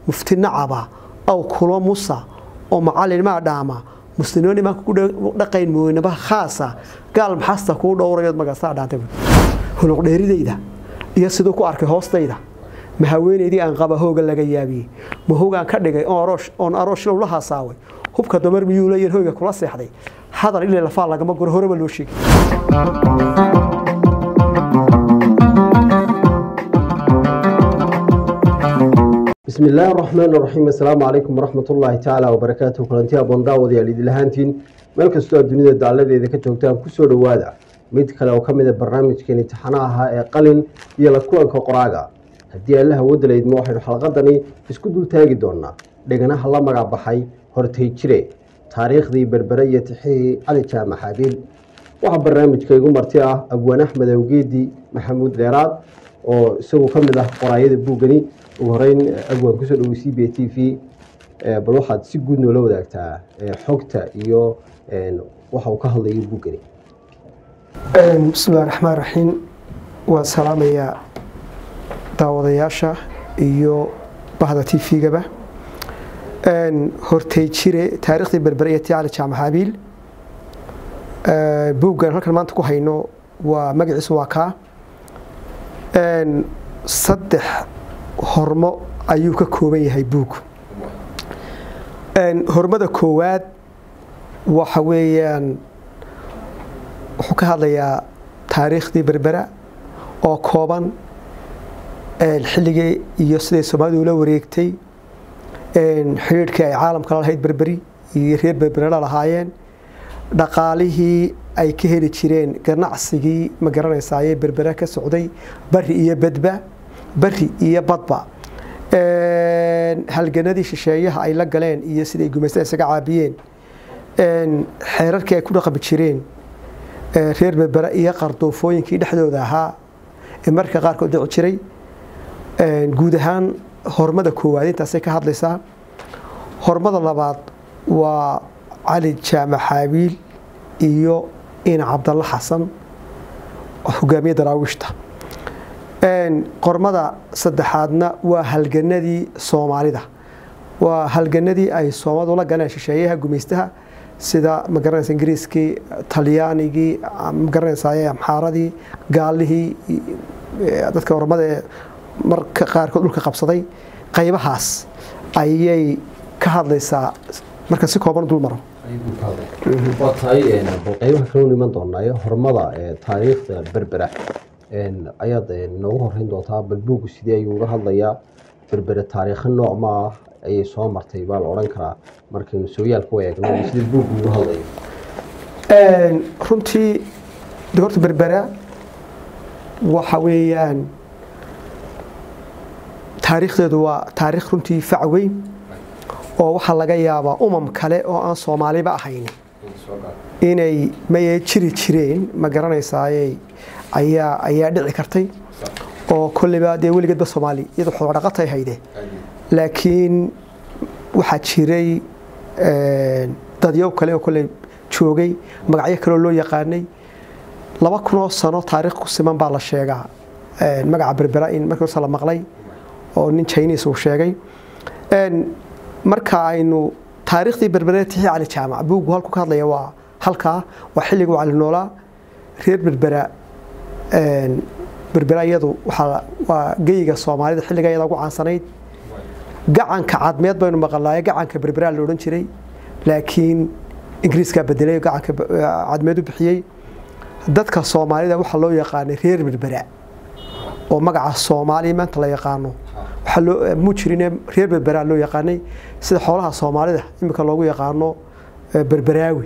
mufti nacaba aw kulo musa oo macallin maa dhaama muslimiin imaanka ku dhaqayn mooynaba khaasa gaal maxasta kuu dhowrayood magasaa dhaantay huluq dheeridayda iyo siduu ku arkay hoostayda ma haweenaydii aan qaba hooga laga yaabiyey ma hoogaan ka dhigay oon aroosh lowla haasaaway hubka dumar miyuu leeyahin hoyga kula seexday hadal ilay lafaa lagama goro horeba loo sheegay بسم الله الرحمن الرحيم السلام عليكم ورحمة الله تعالى وبركاته كلانتي أبون داود يا ليد لهانتين meel kastoo adduunyada dacaladeeda ka joogtaan kusoo dhowaada mid kale oo ka mid a barnaamijkan imtixaanaha ee qalin iyo la kulanka qoraaga haddii allaha wadalaydma waxaynu xalqadani isku dul taagi doonaa dheganaha la magac baxay hortay jire taariikhdii berbere iyo tixihii cali jaamac xaabiil waxaa barnaamijka igu marti ah abwaan axmed awgeedi maxamuud dheeraad oo isagu ka mid ah qoraayada buugani ugu horeyn abwaan kusoo dhowey c b t v bal waxaad si guud noola wadaagtaa xogta iyo waxa uu ka hadlayo buugani bismillahi raxmaan raxiim waan salaamayaa daawadayaasha iyo bahda t v-gaba hortay jire taariikhdii berbere iyo tii cali jaamac xaabiil buuggan halkan maanta ku hayno waa magaciisu waa kaa saddex hormo ayuu ka kooban yahay buug hormada koowaad waxa weeyaan wuxuu ka hadlayaa taariikhdii berbera oo kooban xilligii iyo siday soomaalidu ula wareegtay xidhiidhkii ay caalamka la lahayd berberi iyo reer berberela lahaayeen dhaqaalihii ay ka heli jireen ganacsigii ma garanaysaaye berbere ka socday bari iyo badba bari iyo badba halganadii shisheeyaha ay la galeen iyo siday gumaysta isaga caabiyeen xeerarkii ay ku dhaqmi jireen reer berbere iyo qardoofooyinkii dhexdooda ahaa ee marka qaarkood dhici jiray guud ahaan hormada koowaad intaasay ka hadlaysaa hormada labaad waa cali jaamac xaabiil iyo ina cabdalla xasan hogaamiye daraawiishta qormada saddexaadna waa halganadii soomaalida waa halganadii ay soomaalidu la galeen shisheeyaha gumaystaha sida magaranaysa ingiriiskii talyaanigii magaranaysa amxaaradii gaalihii dadka ormada ee marka qaarkood dhulka qabsaday qaybahaas ayay ka hadlaysaa marka si kooban dul maro waa tahay qaybaha kaleu iman doonaayo hormada taariikhda berbera ayaad noogu horeyn doontaa bal buugu sidee ayuu uga hadlayaa berbere taariikho nooc ma ah ayay soo martay baa la odhan karaa markaynu sooyaalka u eegno sida buugu uga hadlayo runtii de horta berbera waxa weeyaan taariikhdeedu waa taariikh runtii fac weyn oo waxaa laga yaabaa umam kale oo aan soomaaliba ahayn inay maye jiri jireen ma garanaysaaye ayaa ayaa dhici kartay oo kolleyba dee weligeedba soomaali iyadoo xoolodhaqatay hayde laakiin waxaa jiray dadyow kale oo kolley joogay magacyo kaleoo loo yaqaanay laba kunoo sano taariikh ku siman baa la sheegaa magaca berbera in markii horse la maqlay oo nin chinis uu sheegay marka aynu taariikhdii berbere tixii cali jaamac buuggu halku ka hadlaya waa halkaa waa xilliguu cali noolaa reer berbera berbera iyadu waa geyiga soomaalida xilliga iyada ugu caansanayd gacanka cadmeed baynu maqalnaaye gacanka berbera la odhan jiray laakiin ingiriiskaa bedelay gacanka cadmeed u bixiyey dadka soomaalida waxaa loo yaqaanay reer berbera oo magaca soomaaliya maanta la yaqaano muu jirine reer berbera loo yaqaanay sida xoolaha soomaalida iminka loogu yaqaano berberaawi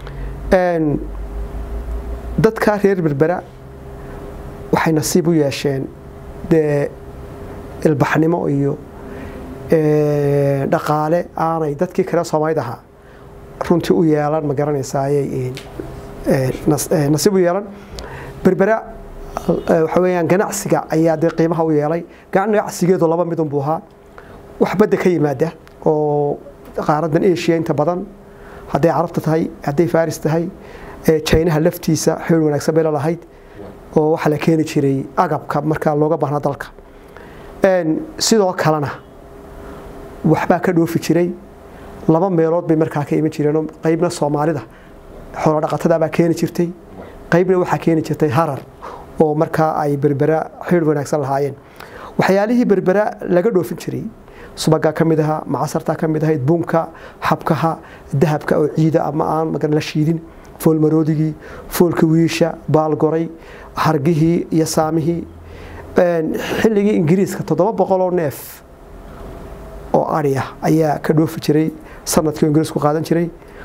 dadka reer berbera waxay nasiib u yeesheen dee ilbaxnimo iyo dhaqaale aanay dadkii kale soomaalida ahaa runtii u yeelan ma garanaysaaye nasiib u yeelan berbera waxa weeyaan ganacsiga ayaa dee qiimaha u yeelay ganacsigeedu laba midun buu ahaa wax badda ka yimaada oo qaaradan asia inta badan hadday carabta tahay hadday faris tahay jinaha laftiisa xeel wanaagsan bay lalahayd oo waxaa la keeni jiray agabka markaa looga baahnaa dalka sidoo kalena waxbaa ka dhoofi jiray laba meelood bay markaa ka iman jireenoo qaybna soomaalida xoolodhaqatadaabaa keeni jirtay qaybna waxaa keeni jirtay harar oo markaa ay berbera xidh wanaagsan lahaayeen waxyaalihii berbera laga dhoofin jiray subagaa ka mid ahaa macasartaa ka mid ahayd bunka xabkaha dahabka oo ciida ama aan magan la shiidin foolmaroodigii foolka wiisha baalgoray hargihii iyo saamihii xilligii ingiriiska toddoba boqoloo neef oo ari ah ayaa ka dhoofi jiray sanadkii ingiriisku qaadan jiray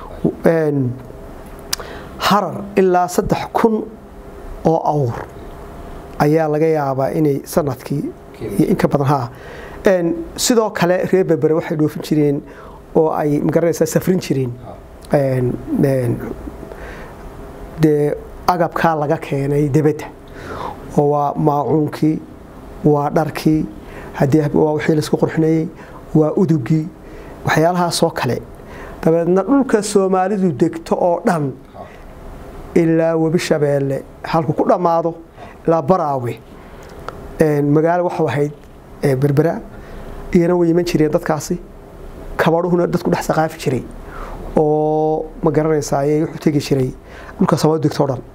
harar ilaa saddex kun oo awr ayaa laga yaabaa inay sanadkii iyo inka badan ha sidoo kale reer berbere waxay dhoofin jireen oo ay magaranaysaa safrin jireen dee agabkaa laga keenay debedda oo waa maacuunkii waa dharkii haddii waa wixii laisku qurxinayey waa udugii waxyaalahaasoo kale dabeedna dhulka soomaalidu degto oo dhan ilaa webi shabeelle halku ku dhammaado ilaa baraawe magaalo waxau ahayd berbera iyana way iman jireen dadkaasi kabadhuhuna dadku dhex saqaafi jiray oo ma garanaysaay wuxuu tegi jiray dhulka soomaalidu degto o dhan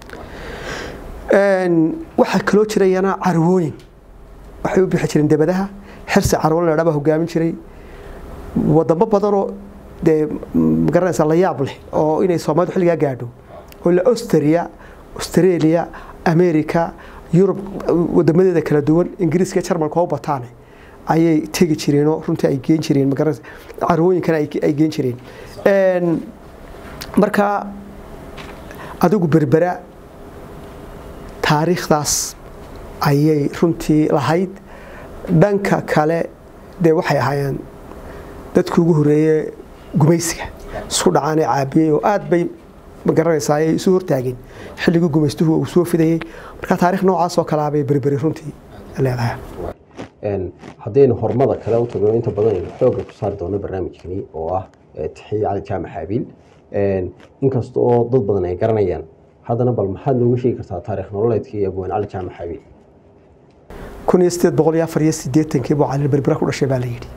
waxaa kaloo jirayana carwooyin waxay u bixi jireen debadaha xirsi carwo la dhabaa hogaamin jiray wadamo badanoo dee magaranaysa la yaab leh oo inay soomaalidu xilligaa gaadho oo la austria australia america yurub wadamadeeda kala duwan ingiriiska iyo jarmalka oo bataane ayay tegi jireenoo runtii ay geen jireen magaranaysa carwooyinkana ay geen jireen marka adigu berbera taariikhdaas ayay runtii lahayd dhanka kale dee waxay ahaayeen dadkii ugu horeeye gumaysiga isku dhacaanee caabiyey oo aad bay magaranaysaa ay isu hortaageen xilligii gumaystuhu uu soo fidayey marka taarikh noocaasoo kalaabay berberi runtii leedahay haddaynu horumada kale u tagno inta badan aynu xoogga ku saari doono barnaamijkani oo ah tixiye cali jaamac xaabiil inkasta oo dad badan ay garanayaan haddana bal maxaad nooga sheegi kartaa taarikh nololeedkii abwaan cali jaamac xaabiil kun iyo sideed boqol iyo afar iyo sideetankii buu cali berbera ku dhashay baa la yidhi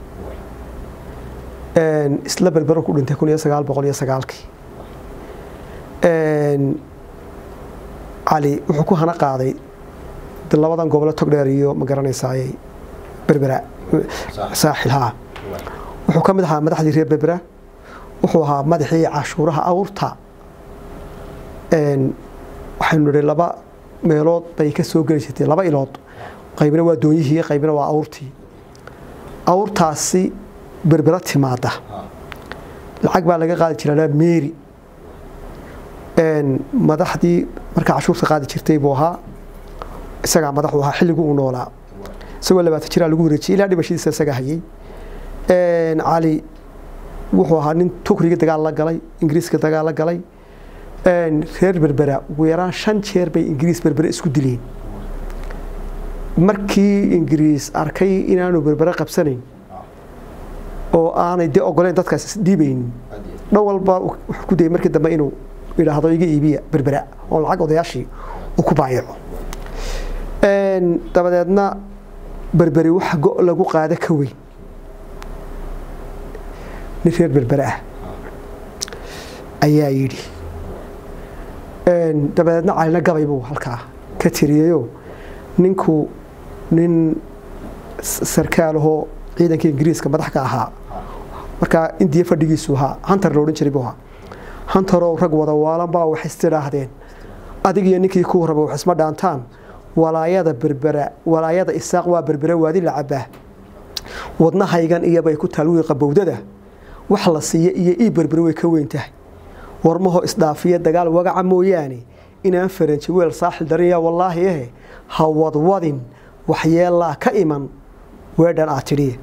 isla berbero ku dhintay kun iyo sagaal boqol iyo sagaalkii cali wuxuu ku hana qaaday labadan gobole togdheer iyo ma garanaysaay berbera saaxil haa wuxuu ka mid ahaa madaxdii reer berbera wuxuu ahaa madaxii cashuuraha awrta waxaynu nidhi laba meelood bay ka soo geli jirtay laba ilood qaybna waa doonyihii qaybna waa awrtii awrtaasi berbera timaada lacag baa laga qaadi jiraa meeri madaxdii markaa cashuurta qaadi jirtay buu ahaa isagaa madaxu ahaa xilligii uu noolaa isagoo labaatan jiraa lagu wareejiyay ilaa dhimashadiisa isagaa hayay cali wuxuu ahaa nin tukriga dagaal la galay ingiriiska dagaal la galay reer berbera ugu yaraan shan jeer bay ingiriis berbere isku dileen markii ingiriis arkay inaanu berbere qabsanayn oo aanay de ogoleyn dadkaas isdhiibaynin dhan walba wuxuu ku dayay markii dambe inuu idhaahdo iga iibiya berbera oo lacag odayaashii uu ku baayaco dabadeedna berberi waxa go' lagu qaada ka weyn nin reer berbere ah ayaa yidhi dabadeedna calina gabay buu halkaa ka tiriyeyoo ninku nin sarkaalahoo ciidanka ingiriiska madax ka ahaa markaa indiya fadhigiisu ahaa hantar la odhan jiray buu ahaa hantarow rag wada waalan baa wax istidhaahdeen adig iyo ninkii kuu raba wax isma dhaantaan walaayada berbera walaayada isaaq waa berbera waadi la cabaa wadnahaygan iyobay ku taal wiiqa bowdada wax la siiya iyo ii berbere way ka weyn tahay warmaho isdhaafiya dagaal wagaca mooyaane inaan faranji weel saaxil darinya wallaahi ehe ha wadwadin waxyeelaa ka iman weedhan aad tidhiye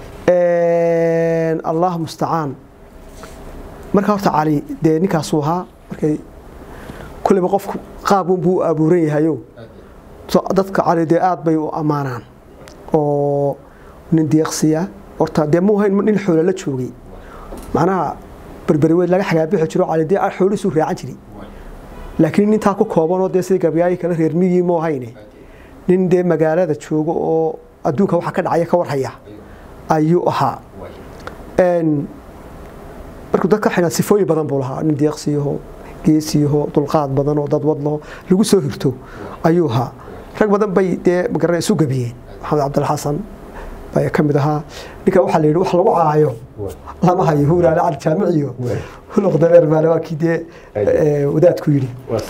allah mustacaan marka horta cali dee ninkaasuu ahaa markay kulleyba qofku qaabunbuu u abuuran yahayo dadka cali dee aad bay u ammaanaan oo nin deeqsiya horta dee muu hayn nin xoola la joogay macnaha berberi weyd laga xagaabixi jiro cali dee xoolihiisuu raacan jiray laakiin nintaa ku koobanoo dee sidii gabyaayi kale reer miyii muu hayne nin dee magaalada jooga oo adduunka waxa ka dhacaya ka warhaya ayuu ahaa markuu dadka xidhaa sifooyin badan buu lahaa nin deeqsiyaho geesiyaho dulqaad badan oo dad wadlaho lagu soo hirto ayuu ahaa rag badan bay dee magaran isu gabiyeen maxamed cabdilxasan baa ka mid ahaa ninka waxaa la yidhi wax lagu caayo lama hayo huuraale cali jaamiciyo huluq dabeer maale waa kii dee wadaadku yidhi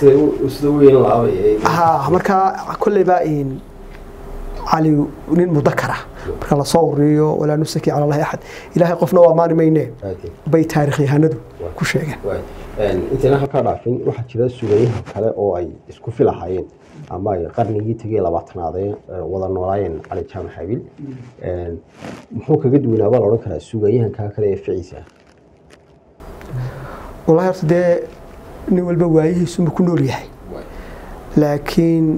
ha markaa kolleyba cali nin mudakara marka lasoo wariyo walaa nusaki cala allahi axad ilaahay qofna waa maani mayne bay taarikh yahanadu ku sheegeen intayna halkaa dhaafin waxaa jira sugayaha kale oo ay isku filahaayeen ama ay qarnigii tegay labaatanaadee wada noolaayeen cali jaamac xabiil muxuu kaga duwanaa baa la odhan karaa sugayahankaa kale ee ficiisa wallahi horta dee nin walba waayihiisuma ku nool yahay laakiin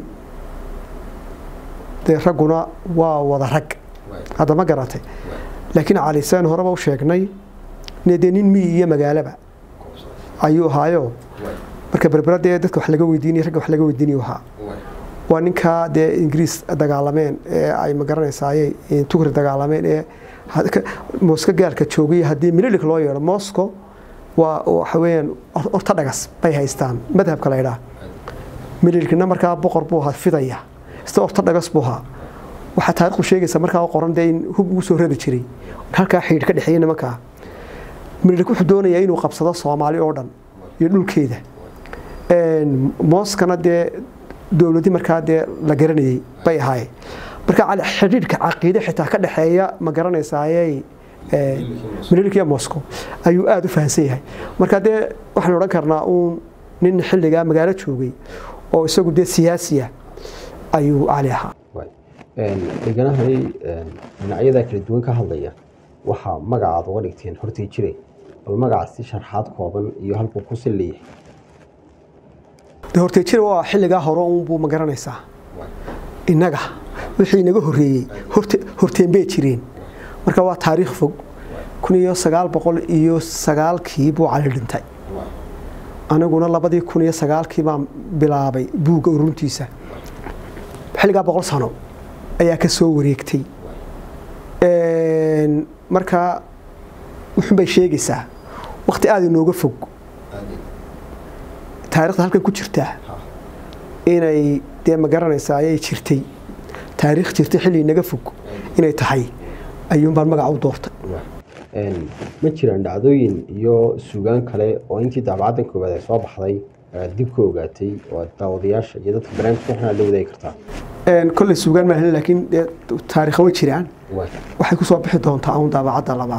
dee ragguna waa wada rag hadda ma garatay laakiin cali saan horeba u sheegnay dee nin miyi iyo magaalaba ayuu ahaayo marka berbera dee dadka wax laga weydiinay ragga wax laga weydiinayu ahaa waa ninkaa dee ingiriis dagaalameen ee ay magaranaysaayey tugri dagaalameen ee mooska gaalka joogay haddii mililik loo yeedho moscow waa waxa weeyaan ortodhagas bay haystaan madhabka la ydhaa mililikna markaa boqor buu ahaa fidaya sida ortodhagas buu ahaa waxaa taarikhdu sheegaysa markaa qoran dee in hub ugu soo rari jiray halkaa xidhiidh ka dhexeeyey nimankaa mililik wuxuu doonayaa inuu qabsado soomaali oo dhan iyo dhulkeeda mooskana dee dowladii markaa dee la garanayey bay ahaayeen marka xidhiidhka caqiide xitaa ka dhexeeya ma garanaysaaye mililik iyo moscow ayuu aada u fahamsan yahay marka dee waxaan odhan karnaa uun nin xilligaa magaalo joogay oo isagu dee siyaasiya ayuu cali ahaa deganahani dhinacyadaa kala duwan ka hadlaya waxaa magacaad uga dhigteen hortay jire bal magacaas si sharxaad kooban iyo halkuu ku sil leeyahay de hortay jire waa xilligaa hore uunbuu ma garanaysaa innaga wixii inaga horreeyey horteen bay jireen marka waa taariikh fog kun iyo sagaal boqol iyo sagaalkii buu cali dhintay aniguna labadii kun iyo sagaalkii baan bilaabay buugga uruntiisa xilligaa boqol sano ayaa ka soo wareegtay markaa wuxun bay sheegaysaa wakti aada inooga fog taarikhda halkan ku jirtaa inay dee ma garanaysaa ayay jirtay taariikh jirtay xilli inaga fog inay tahay ayuunbaan magaca u doortay ma jiraan dhacdooyin iyo sugaan kale oo intii daabacaddan koowaad ay soo baxday dib ka ogaatay oo daawadayaasha iyo dadka barnaamijka waxna la wadaagi kartaa kolley sugaan maahan laakiin dee taariikha way jiraan waxay kusoo bixi doontaa uun daabacadda labaad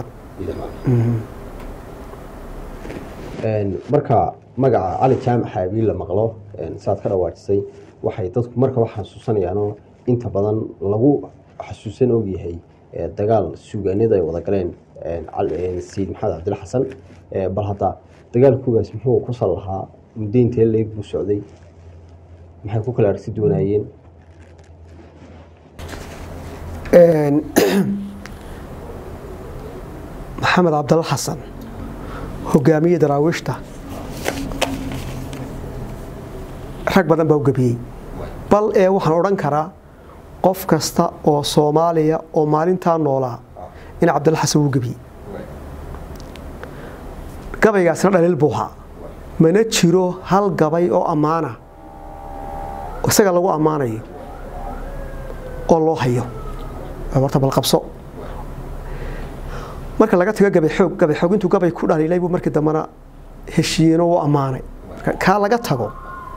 marka magaca cali jaamac xaabiil la maqlo saad ka dhawaajisay waxay dadku markaba xasuusanayaanoo inta badan lagu xasuusan ogyahay dagaal suugaanada ay wada galeen sayid maxamed cabdilla xasan bal hadda dagaalkoogaas muxuu ku sal lahaa muddo intee leeg buu socday maxay ku kala arsi doonaayeen maxamed cabdalla xasan hogaamiye daraawiishta rag badan baa u gebiyey bal ee waxaan odhan karaa qof kasta oo soomaaliya oo maalintaa noolaa in cabdalla xasan uu gebiyey gabaygaasina dhaliil buu ahaa mana jiro hal gabay oo ammaana isaga lagu ammaanayo oo loo hayo horta balqabso marka laga tago gabay xoog gabay xoog intuu gabay ku dhaliilay buu markii dambena heshiiyeno u ammaanay kaa laga tago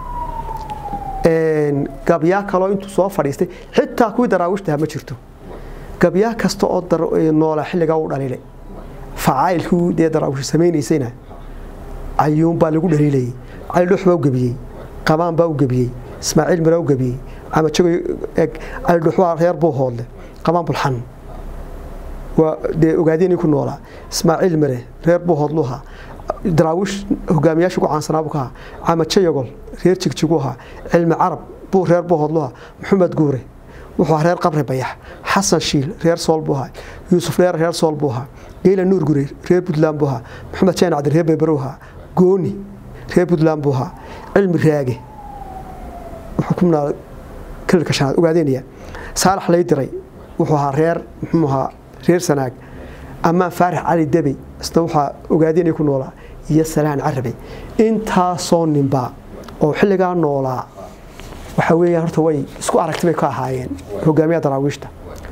gabyaa kaloo intuu soo fadhiistay xitaa kuwii daraawiishtaha ma jirto gabyaa kasta oo noola xilligaa u dhaliilay facaayilkii dee daraawish samaynaysayna ayuunbaa lagu dhaliilayay cali dhuux baa u gebiyey qabaan baa u gebiyey ismaaciil miraa u gebiyey camajago cali dhuux waa reer buu hoodle qabaan bulxan waa dee ogaadeenii ku noolaa ismaaciil mire reer buu hoodluha daraawiish hogaamiyaasha ugu caansanaa buu ka ahaa camajo yagol reer jigjigu ahaa cilmi carab buu reer buu hoodlu ahaa maxamed guure wuxuu ahaa reer qabri bayax xasan shiil reer sool buu ahaa yuusuf dheer reer sool buu ahaa geyla nuur gure reer puntland buu ahaa maxamed jaan cabdi reer berbero ahaa gooni reer puntland buu ahaa cilmi raage wuxuu ku noolaa kalilka shanaad ogaadeenaya saalax lay diray wuxuu ahaa reer muxuu ahaa reer sanaag amaan faarax cali debey isna waxaa ogaadeen ay ku noolaa iyo salaan carabi intaasoo ninba oo xilligaa noolaa waxa weeyaan horta way isku aragti bay ka ahaayeen hogaamiyaha daraawiishta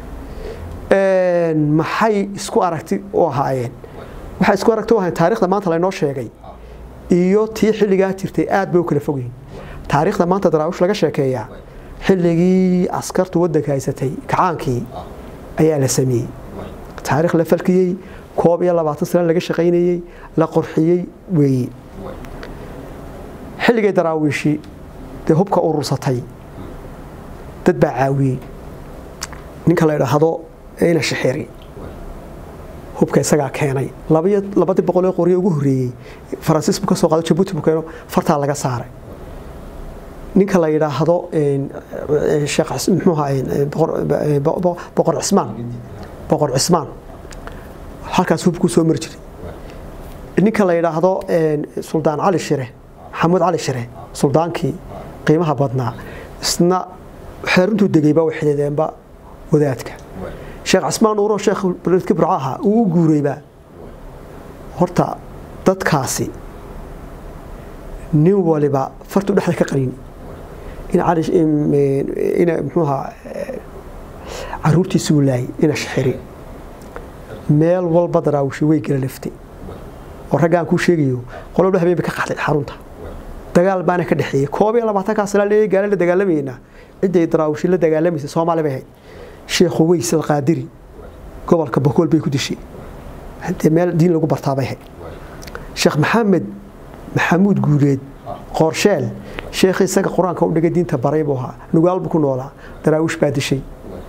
maxay isku aragti u ahaayeen waxay isku aragti u ahaayeen taariikhda maanta laynoo sheegay iyo tii xilligaa jirtay aad bay u kala fogyihin taariikhda maanta daraawish laga sheekeeyaa xilligii askartu waddanka haysatay kacaankii ayaa la sameeyey taarikh la falkiyey koob iyo labaatan sano laga shaqaynayey la qorxiyey weeye xilligay daraawiishi dee hubka urursatay dad baa caawiyey ninka la idhaahdo ina shixiri hubka isagaa keenay labadii boqolee qorye ugu horreeyey faransiis buu ka soo qaado jabuuti buu keeno fartaa laga saaray ninka la yidhaahdo sheekh muxuu ahaay boqor cismaan boqor cismaan halkaas hubkuu soo mari jiray ninka la yidhaahdo suldaan cali shire maxamuud cali shire suldaankii qiimaha badnaa isna xeeruntuu degayba way xidideenba wadaadka sheekh cismaan nuuro sheekh beledki burco ahaa uu u guurayba horta dadkaasi nin waliba fartuu dhexda ka qarin in cali ina muxuu ahaa caruurtiisi uu laayay ina shixiri meel walba daraawishi way gala laftay oo raggaan kuu sheegayo qolobla habeen bay ka qaxday xarunta dagaal baana ka dhexeeyey koob iyo labaatankaa sana leeyay gaala la dagaalamayna ciday daraawishi la dagaalamaysa soomaali bay ahayd sheekhu weys alqaadiri gobolka bokool bay ku dishay dee meel diin lagu bartaabay ahayd sheekh maxamed maxamuud guuleed qoorsheel sheekh isaga qur-aanka u dhigay diinta baray buu ahaa nugaal buu ku noolaa daraawish baa dishay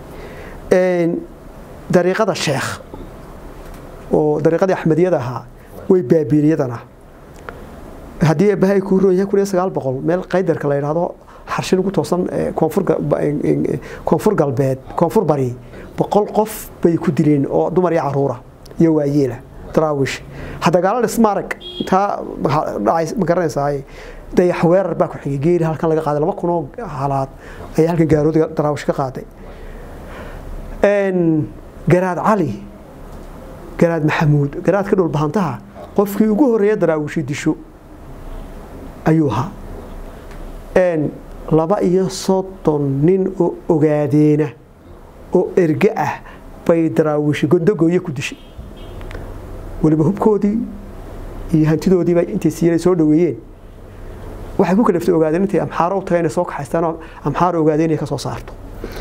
dariiqada sheekh oo dariiqadii axmediyada ahaa way baabiiliyadana haddii bahay kuu roon yahay kun iyo sagaal boqol meel qaydarka la yidhaahdo xarshin ugu toosan koonfur galbeed koonfur bari boqol qof bay ku dileen oo dumar iyo caruura iyo waayeela daraawish hadagaalo dhismaarag intaa ma garanaysaa dayax weerar baa ku xigay geeri halkan laga qaaday laba kunoo halaad ayaa halkan gaaroodiga daraawish ka qaaday garaad cali garaad maxamuud garaadka dhulbahantaha qofkii ugu horeeya daraawishi disho ayuu ahaa laba iyo soddon nin oo ogaadeena oo erge ah bay daraawishi gondogooye ku dishay weliba hubkoodii iyo hantidoodiiba intay siiyeen soo dhaweeyeen waxay ku kalaftay ogaadeen intay amxaaro u taga inay soo kaxaystaan oo amxaaro ogaadeen inay ka soo saarto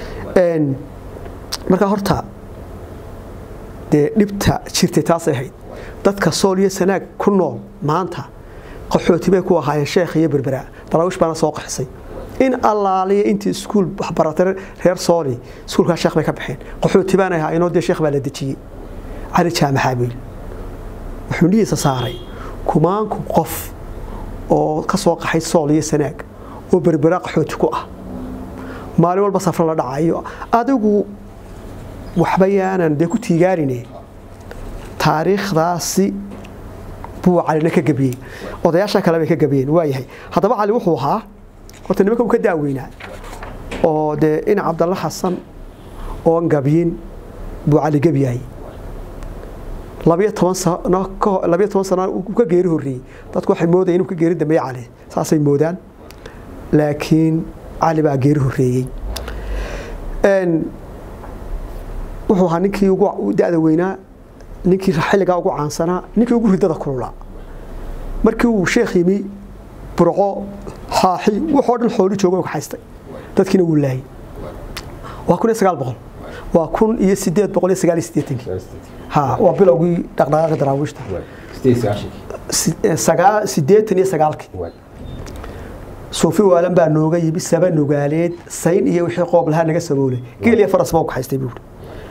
marka horta dee dhibta jirtay taasay ahayd dadka sool iyo sanaag ku nool maanta qaxooti bay ku ahaayeen sheekh iyo berbera daraawish baana soo qaxisay in allaaliya intii iskuul waxbaratay reer sooli iskuulkaa sheekh bay ka baxeen qaxooti baana ahaayeenoo dee sheekh baa la dejiyey cali jaamaxaabiil wuxuu nihiisa saaray kumaanku qof oo ka soo qaxay sool iyo sanaag oo berbera qaxooti ku ah maalin walba safro la dhacayo adigu waxba yaanan dee ku tiigaarine taariikhdaasi buu calina ka gabiyey odayaasha kale bay ka gabiyeen waayahay haddaba cali wuxuu ahaa horta nimanka uu ka daaweynaa oo dee ina cabdalla xasan oon gabiyin buu cali gebyahay labiyo toban sano labiyo toban sano uu ka geeri horreeyey dadku waxay moodayeen inuu ka geeri dambeeye cali saasay moodaan laakiin cali baa geeri horreeyey wuxuu ahaa ninkii ugu da-da weynaa ninkii xilligaa ugu caansanaa ninkii ugu ridada kululaa markii uu sheekh yimi burco xaaxi wuxoo dhan xooli jooga kaxaystay dadkiina wuu laayay waa kun iyo sagaal boqol waa kun iyo sideed boqol iyo sagaal iyo siddeetankii ha waa bilowgii dhaqdhaqaaqi daraawiishta siddeetan iyo sagaalkii suufi waalan baa nooga yimi saba nogaaleed sayn iyo wixii qoob lahaa naga saboolay geel iyo faras baa u kaxaystay buuri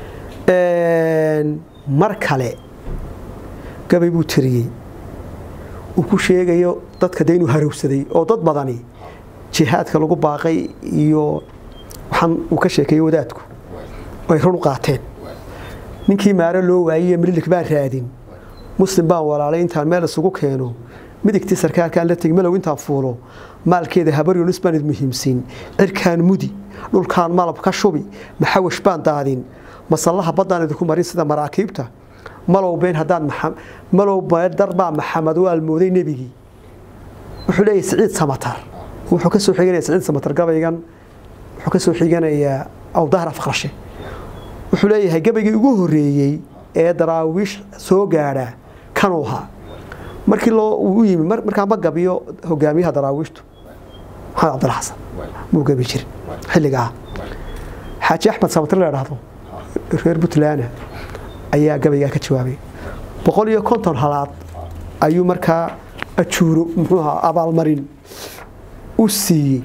mar kale gabay buu tiriyey uu ku sheegayo dadka de inuu harowsaday oo dad badani jihaadka lagu baaqay iyo waxaan uu ka sheekeeyey wadaadku ay run u qaateen ninkii maaro loo waayey mililik baan raadin muslim baan walaalay intaan meel isugu keeno midigtii sarkaalkaan la tegi malow intaan fuulo maalkeeda habaryunis baan id muhiimsiin cirkaan mudi dhulkaan malab ka shubi maxawash baan daadin masallaha baddaan idinku marin sida maraakiibta malow been haddaad malow darbaa maxamed waa almooday nebigii wuxuu leeyahay siciid samatar wuxuu ka soo xiganaya siciid samatar gabaygan wuxuu ka soo xiganayaa awdahra faqrashe wuxuu leeyahay gabaygii ugu horreeyey ee daraawiish soo gaadhaa kanuu ahaa markii loo u yimi markaa ma gabiyo hogaamiyaha daraawiishtu maxamed cabdalla xasan muu gabi jirin xilligaa xaaji axmed samatar la dhahdo reer puntland ayaa gabaygaa ka jawaabay boqol iyo konton halaad ayuu markaa ajuuro muxuu ahaa abaalmarin u siiyey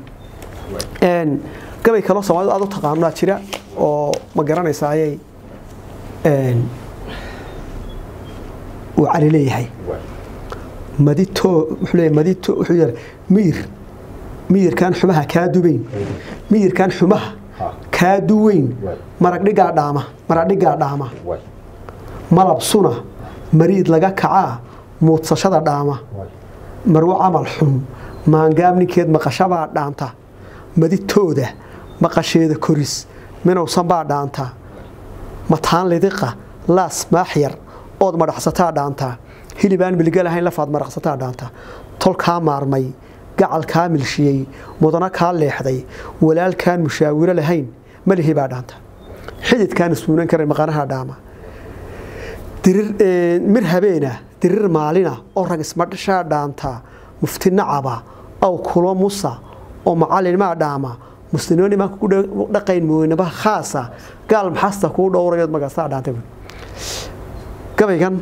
gabay kaloo soomaalida aad u taqaanaa jira oo ma garanaysa ayay uu cali leeyahay madito wuxuu leeyahay madito wuxuu yahay miyir miyirkan xumaha kaa dubayn miyirkan xumaha kaa duweyn marag dhigaa dhaama marag dhigaa dhaama malab suna mariid laga kacaa muudsashada dhaama marwo camal xun maangaab ninkeed maqashabaa dhaanta maditooda maqasheeda koris minowsan baa dhaanta mataan lidiqa laas maaxyar ood madhaxsataa dhaantaa hilibaan milga lahayn lafaad maraqsataa dhaanta tolkaa maarmay gacalkaa milshiyey mudana kaa leexday walaalkaan mushaawiro lahayn malihi baa dhaanta xididkaan ismuunan karan maqanaha dhaama mir habeena dirir maalina oo rag ismadhashaa dhaantaa mufti nacaba aw kulo musa oo macallinmaa dhaama muslimnimaa ku dhaqayn mooynaba khaasa gaal maxasta kuu dhowrayood magaastaa dhaantay gabaygan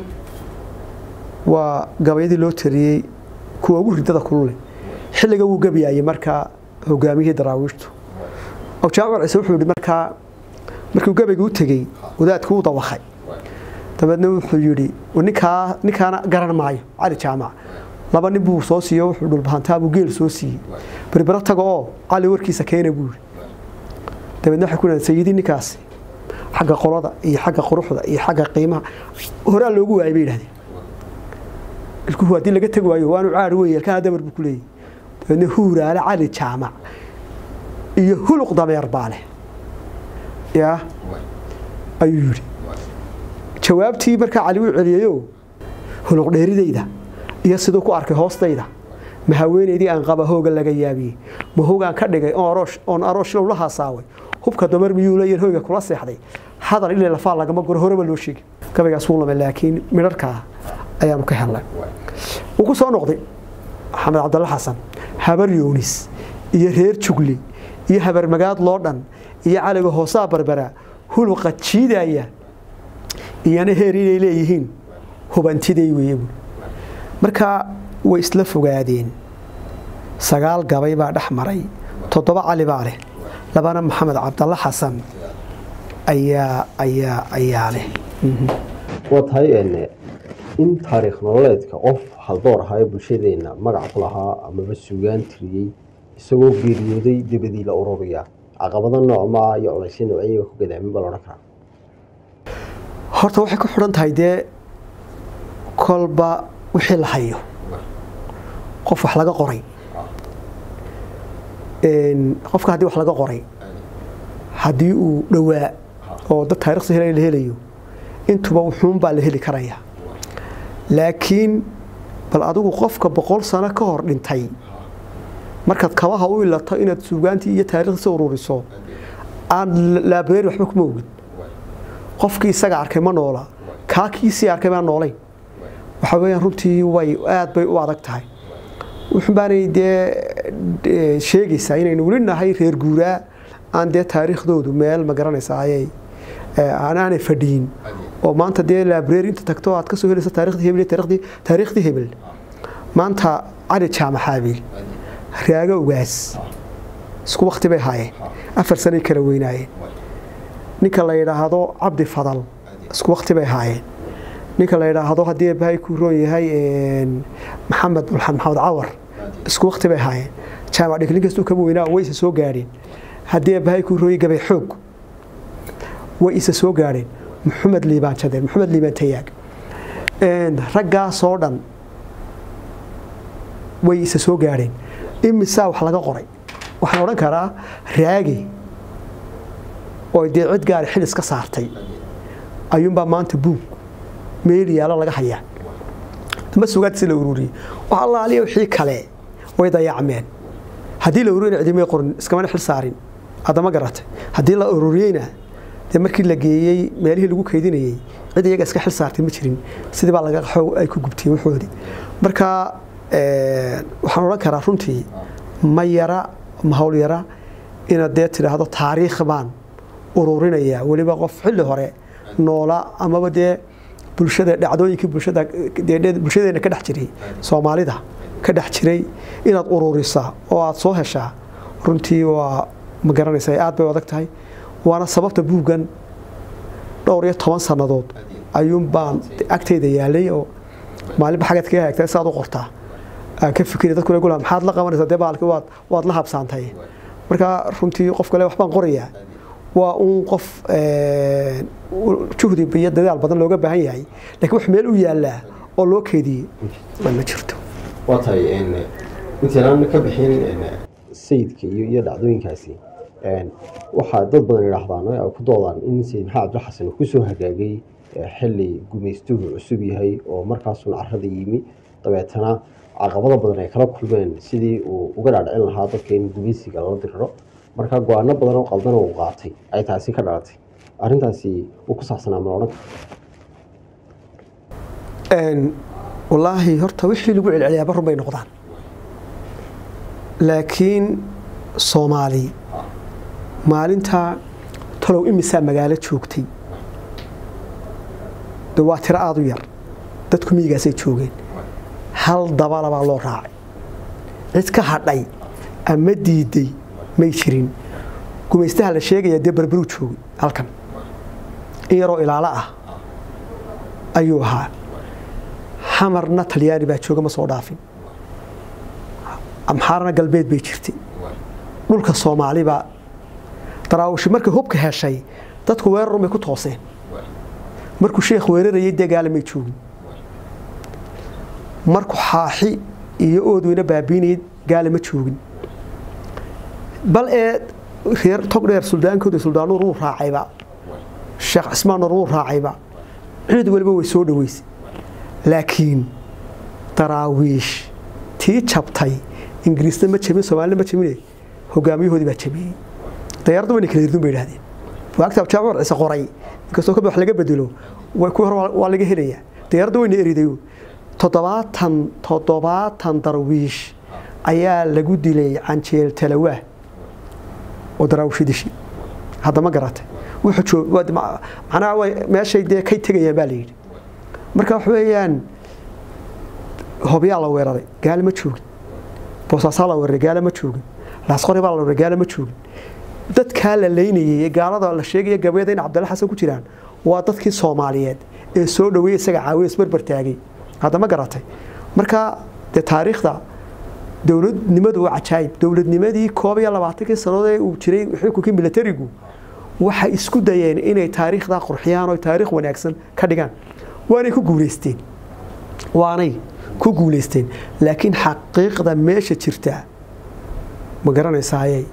waa gabayadii loo tariyey kuwa ugu ridada kulule xilliga wuu gabyayay markaa hogaamiyihii daraawiishtu jaamac ciise wuxuu yihi markaa markuu gabayga u tegey wadaadku u dawakay dabeedna wuxuu yidhi ninkaa ninkaana garan maayo cali jaamac laba nin buu soo siiyo wuxuu dhulbahantaabuu geel soo siiyey berbero taga oo cali warkiisa keena buu yidhi dabeedna waxay ku dhahan sayidii ninkaasi xagga qolada iyo xagga quruxda iyo xagga qiimaha horaa loogu waayay bay yidhahdeen ilkuhu haddii laga tegi waayo waanu caari weeye ilkaha dabar buu ku leeyahy dabeedna huuraale cali jaamac iyo huluq dameer baa leh yaa ayuu yidhi jawaabtii markaa cali uu celiyayo huluq dheeridayda iyo siduu ku arkay hoostayda ma haweenaydii aan qaba hooga laga yaabiyey ma hoogaan ka dhigay oon arooshlow la haasaaway hubka damar miyuu leeyahin hoyga kula seexday hadal ilaa lafaa lagama guro horeba loo sheegi gabaygaas wuu lamay laakiin midharkaa ayaanu ka helnay wuu ku soo noqday maxamed cabdalla xasan habar yoonis iyo reer jugli iyo habarmagaad loo dhan iyo caliga hoosaa barbara huluqa jiidaya iyana heer inay leeyihiin hubantiday weeye buui marka way isla fogaadeen sagaal gabay baa dhex maray toddoba cali baa leh labana maxamed cabdalla xasan ayaa ayaa ayaa leh waa tahay in taariikh nololeedka qof haldoor ahaa ee bulshadeena magac ku lahaa amaba sugaan tiriyey isagoo geeriyooday dabadii la ururiyaa caqabado noocmaa iyo culaysyo noocyaga ku gadaamin baa laodhan karaa horta waxay ku xidhan tahay dee kolba wixii la hayo qof wax laga qoray qofka haddii wax laga qoray haddii uu dhowaa oo dad taarikhda hela la helayo intuba wuxuunbaa la heli karaya laakiin bal adigu qofka boqol sano ka hor dhintay markaad kabaha u ilato inaad suugaantii iyo taarikhdiisa ururiso aan laabareeri waxba kuma ogid qofkii isaga arkay ma noola kaa kiisii arkay baan noolayn waxa weeyaan runtii way aad bay u adag tahay wuxun baanay dee sheegaysaa inaynu weli nahay reer guuraa aan dee taariikhdoodu meel ma garanaysa ayay aanay fadhiyin oo maanta dee laabareeri inta tagto aad ka soo helaysa taariikhdii hebel taariikhdii taariikhdii hebel maanta cali jaamaxaabiil raago ugaas isku wakti bay haayeen afar sanay kala weynaayeen ninka la yidhaahdo cabdi fadal isku wakti bay haayeen ninka la yidhaahdo haddii abahay ku roon yahay maxamed bulxan maxamed cawar isku wakti bay haayeen jaamac dhig nin kastuu kaba weynaa way isa soo gaadheen haddii abahay ku rooyay gabay xoog way isa soo gaadheen maxamed liibaan jadeen maxamed liibaan tayaag raggaasoo dhan way isa soo gaadheen imisaa wax laga qoray waxaan odhan karaa raagi oo dee cid gaari xilis ka saartay ayuunbaa maanta buug meel yaalo laga hayaa ma sugaadsi la ururiyey wax allaaliya wixii kale way dayacmeen haddii la ururiyana cidimay qorin iskamana xil saarin haddama garatay haddii la ururiyeyna dee markii la geeyey meelihii lagu kaydinayey cid iyaga iska xil saartay ma jirin sidii baa laga qaxo ay ku gubteen waxoodii marka waxaan odhan karaa runtii ma yara ma hawl yara inaad dee tidhaahdo taariikh baan ururinaya weliba qof xilli hore noola amaba dee bulshada dhacdooyinkii bulshada bulshadeena ka dhex jiray soomaalida ka dhex jiray inaad ururisaa oo aad soo heshaa runtii waa ma garanaysa aad bay adag tahay waana sababta buuggan dhowr iyo toban sannadood ayuun baan agtayda yaalay oo maalinba xagaad kaga hagtay saad u qortaa aan ka fikiri dadkuna gula maxaad la qabanaysaa dee baalki waad waad la habsaantay marka runtii qof kale waxbaan qorayaa waa uun qof juhdi iyo dadaal badan looga baahan yahay lakiin wax meel u yaallaa oo loo keediyey ma jirto waa tahay intaynaan ka bixin sayidka iyo iyo dhacdooyinkaasi waxaa dad badan idhaahdaan oo ay ku doodaan in sayid maxamed cabdilxasan uu kusoo hagaagay xilli gumaystuhu cusub yahay oo markaasuna carada yimi dabeetana caqabado badan ay kala kulmeen sidii uu uga dhaadhicin lahaa dadka in gumaysiga lala diriro marka go-aano badan oo qaldan uu qaatay ay taasi ka dhalatay arrintaasi uu ku saabsanaa ma odhan wallaahi horta wixii lagu celceliyaaba run bay noqdaan laakiin soomaali maalintaa talow imisaa magaalo joogtay de waa tiro aada u yar dadku miyigaasay joogeen hal dabala baa loo raacay cid ka hadhay ama diiday may jirin gumaystaha la sheegaya dee berberuu joogay halkan in yaroo ilaalo ah ayuu ahaa xamarna talyaani baa jooga ma soo dhaafin amxaarna galbeed bay jirtay dhulka soomaalibaa daraawishi markay hubka heshay dadku weerarun bay ku tooseen markuu sheekh weerarayay dee gaala may joogin markuu xaaxi iyo oodweyne baabiinayay gaala ma joogin bal ee reer togdheer suldaankooda suldaanuur wuu raacayba sheekh cismaan nur wuu raacayba cid waliba way soo dhaweysay laakiin daraawiish tii jabtay ingiriisna ma jabin soomaalina ma jabine hogaamiyahoodii baa jabiyey dayaaraddu wayna kala hirdun bay idhahdeen waagta jaamacad ciise qoray inkastoo ka wax laga bedelo kuwii hore waa laga helayaa dayaaraddu wayna eridayo toddobaatan toddobaatan darwiish ayaa lagu dilay canjeel talawaah oo daraawishi dishi hadda ma garatay macnaha meeshay dee kay tegayaan baa la yidhi marka wax weeyaan hobyaa la weeraray gaala ma joogin boosaasaa la weeraray gaala ma joogin laasqori baa la weeraray gaala ma joogin dadkaa la leynayay ee gaalada la sheegaya gabayada in cabdalla xasan ku jiraan waa dadkii soomaaliyeed ee soo dhaweeyey isaga caawiya isbarbar taagay hadda ma garatay marka dee taariikhda dowladnimadu waa cajaayib dowladnimadii koob iyo labaatankii sannadood ee uu jiray xukunkii milatarigu waxay isku dayeen inay taariikhdaa qurxiyaan oo taariikh wanaagsan ka dhigaan waanay ku guulaysteen waanay ku guulaysteen laakiin xaqiiqda meesha jirta ma garanaysaaye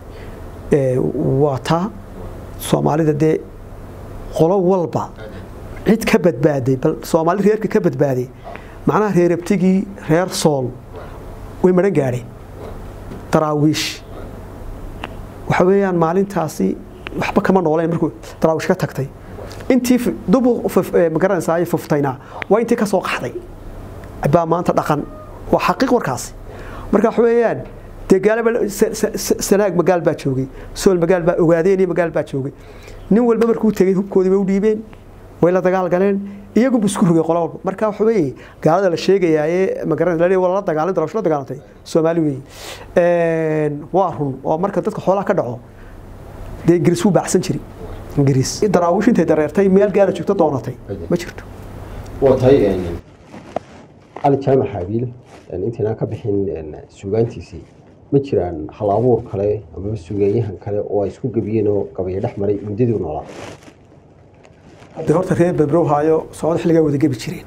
waa taa soomaalida dee qolo walba cid ka badbaaday bal soomaali reerka ka badbaaday macnaha reerabtigii reer sool way maran gaadheen daraawiish waxa weeyaan maalintaasi waxba kama nooleen markuu daraawiish ka tagtay intii dubu magaranaysaa fuftayna waa intii ka soo qaxday baa maanta dhaqan waa xaqiiq warkaasi marka waxa weeyaan dee gaalaba sanaag magaal baa joogay sool magaal baa ogaadeen iyo magaal baa joogay nin walba markuu tegey hubkoodii bay u dhiibeen way la dagaal galeen iyagu isku rogay qola walba marka waxa weeye gaalada la sheegayaaye magaranaysa waa la dagaalin daraawish la dagaalantay soomaali weeye waa run oo marka dadka xoolaha ka dhaco dee ingiriis wuu baacsan jiray ingiriis daraawish intay dareertay meel gaala joogto doonatay ma jirto waa tahay cali jaamac xaabiil intaynaan ka bixin suugaantiisii ma jiraan hal abuur kale amaba suugaanyahan kale oo ay isku gebiyeen oo gabayo dhex maray muddadii noolaa de horta reer berbrow haayo socod xilligaa wada gebi jireen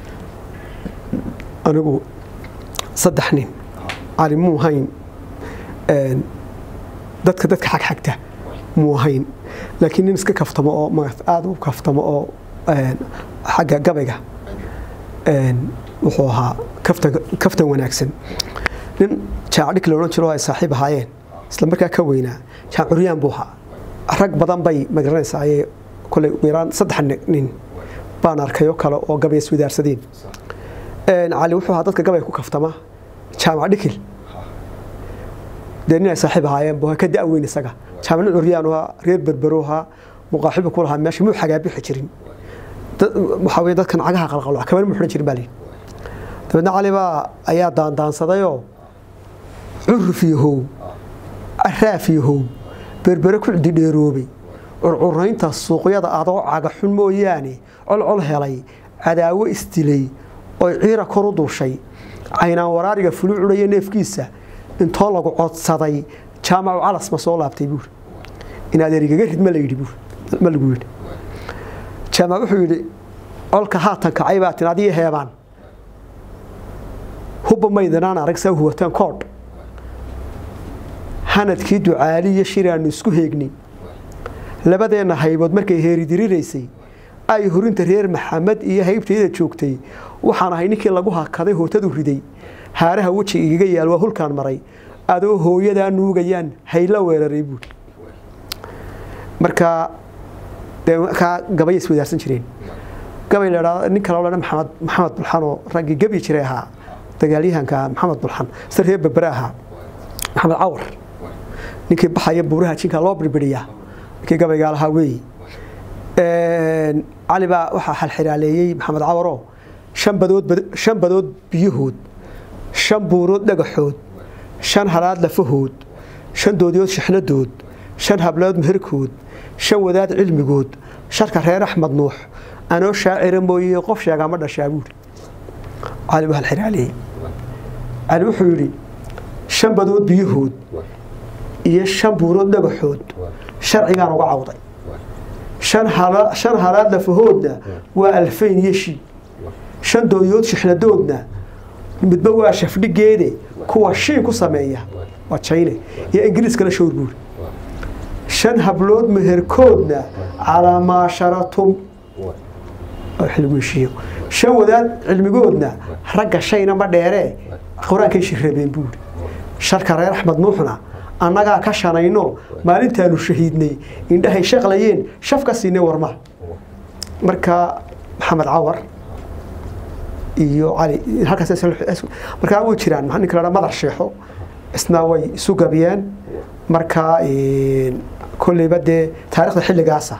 anigu saddex nin cali muu hayn dadka dadka xagxagta muu ahayn laakiin nin iska kaftamo oo aada u kaftamo oo xagga gabayga wuxuu ahaa kaftan wanaagsan nin jaacdhik la odhan jiro ay saaxiib ahaayeen isla markaa ka weynaa jaac curyaan buu ahaa rag badan bay magaranaysaa koley ugu yaraan saddex nin baan arkayoo kale oo gabay iswadaarsadeen cali wuxuu ahaa dadka gabay ku kaftama jaamac dhikil dee nin ay saaxiib ahaayeen buu ka da-weyn isaga jaamac nin curyaan ahaa reer berbero ahaa muqaaxibu ku lahaa meesha muu xagaabixi jirin waxaa weye dadkan cagaha qalqalo kamana mu xidhan jirin baa lihi dabeedna cali baa ayaa daandaansadayoo curuf iyo how araaf iyo how berbere ku cididheeroobay curcuraynta suuqyada adoo cagaxun mooyaane colcol helay cadaawo isdilay oy ciira kor u duushay caynaan waraariga fulu cudhaya neefkiisa intoo lagu codsaday jaamacu calas ma soo laabtay buuri inaad erigaga rid ma layidhi buur ma lagu yidhi jaamac wuxuu yidhi colka haatan kacay baa tin adiyo heebaan hubba maydanaan arag saa huwataan koodh hanadkii ducaali iyo shiraannu isku heegnay labadeenna haybood markay heeridiriraysay ay horinta reer maxamed iyo haybtayda joogtay waxaan ahay ninkii lagu hakaday hootadu riday haaraha weji igaga yaal waa hulkaan maray adoo hooyadaa nuugayaan hayla weeraray buuri markaa dee kaa gabay iswadaarsan jireen gabay la nin kale odhan maxamed maxamed bulxan oo raggii gebi jiray ahaa dagaalyahanka maxamed bulxan sida reer berbere ahaa maxamed cawar ninkii baxaya buuraha jinka loo birbiriyaa ninkii gabaygaa lahaa weeye cali baa waxaa xalxiraaleeyey maxamed cawaroo shan badood shan badood biyahood shan buurood dhagaxood shan halaad lafahood shan doodiyood shixnadood shan hablood meherkood shan wadaad cilmigood sharka reer axmed nuux anoo shaacira mooye qof sheegaa ma dhashaa buuri cali buu halxiraaleeyey cali wuxuu yidhi shan badood biyahood iyo shan buurood dhagaxood sharcigaan uga cawday shan halaad lafahoodna waa alfayn iyo shii shan doodiyood shixnadoodna midba waa shafdhigeede kuwa shiin ku sameeya waa jayne iyo ingiriiskana showr buuri shan hablood meherkoodna calaa maasharatum xilguheshiiyo shan wadaad cilmigoodna ragga shayna ma dheeree qur-aankay shirabeen buuri sharka reer axmed nuuxna annagaa ka shanayno maalintaanu shahiidnay indhahay shaqlayeen shaf ka siinay warmaha marka maxamed cawar iyo cali halkaasmarkaa way jiraan ninka la madar sheexo isna way isu gabiyeen markaa kolleyba dee taarikhda xilligaasa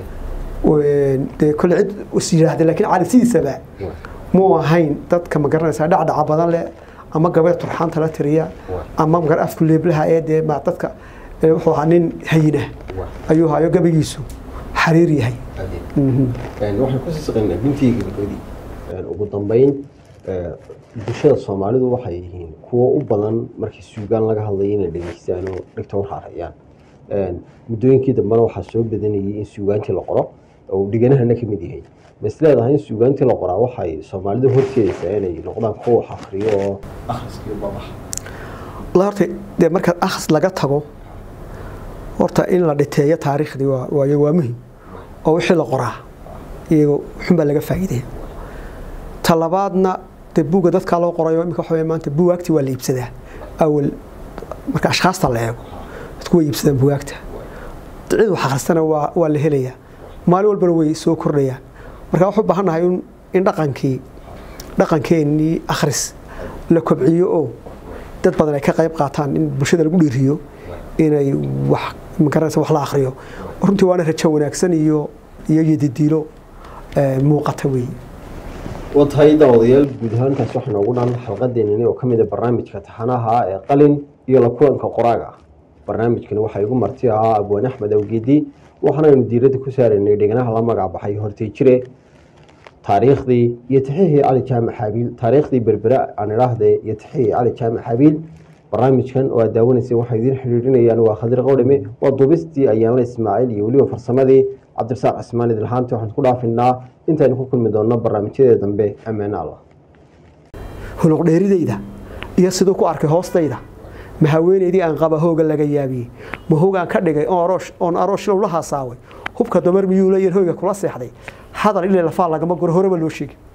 dee kolley cid is yidhaahda laakiin cali sidiisaba muu ahayn dadka ma garanaysaa dhacdhaca badan leh ama gabay turxaanta la tiriya ama magar afku leeblaha ee dee ma dadka wuxuu ahaa nin hayina ayuu hayo gabaygiisu xariir yahay waxaan kusii saqaynaa bintii gabagabadii ugu dambeyn bulshada soomaalidu waxay yihiin kuwo u badan markii suugaan laga hadlayo inay dhegeystaan oo dhegta warhaarayaan muddooyinkii dambena waxaa soo badanayay in suugaantii la qoro oo dhiganahana ka mid yahay mas leedahay in suugaantii la qoraa waxay soomaalidu horteedaysaa inay noqdaan kuwa wax akriyo oo akhriskiyo babax la horta dee marka akhris laga tago horta in la dhiteeyo taariikhdii waayo waa muhim oo wixii la qoraa iyago xunbaa laga faa'iidaya talabaadna dee buugga dadkaa loo qorayo imika waxa maanta buugaagti waa la iibsadaa awal marka ashkhaasta la eego dadku way iibsadaan buugaagta cid wax akhristana waa waa la helayaa maalin walbana way soo kordhayaan marka waxu baahan nahay in dhaqankii dhaqankeenii akhris la kobciyo oo dad badan ay ka qayb qaataan in bulshada lagu dhiiriyo inay wax magaranaysa wax la akhriyo runtii waana rajo wanaagsan iyo iyo yadidiilo muuqata weeye waa tahay daawadayaal guud ahaantaas waxaa noogu dhan xalqadeenani oo ka mid a barnaamijka taxanaha ee qalin iyo la kulanka qoraaga barnaamijkani waxaa igu marti ahaa abwaan axmed awgeedi waxaanaynu diiradda ku saaraynay dheganaha la magac baxay hortay jire taariikhdii iyo tixihii cali jaamac xaabiil taariikhdii berbera aan idhaahde iyo tixihii cali jaamac xaabiil barnaamijkan oo aad daawanaysay waxaa idiin xidhiidhinayaan waa khadir qowdhime waa duubistii ayaanla ismaaciil iyo weliba farsamadii cabdirasaaq cismaan idilhaanti waxaan ku dhaafinaa intaynu ku kulmi doonno barnaamijyadee dambe ammaane allah huluqdheeridayda iyo siduu ku arkay hoostayda ma haweenaydii aan qaba hooga laga yaabiyey ma hoogaan ka dhigay oon arooshlow la haasaaway hubka dumar miyuu leeyahin hoyga kula seexday hadal ilay lafaa lagama guro horeba loo sheegi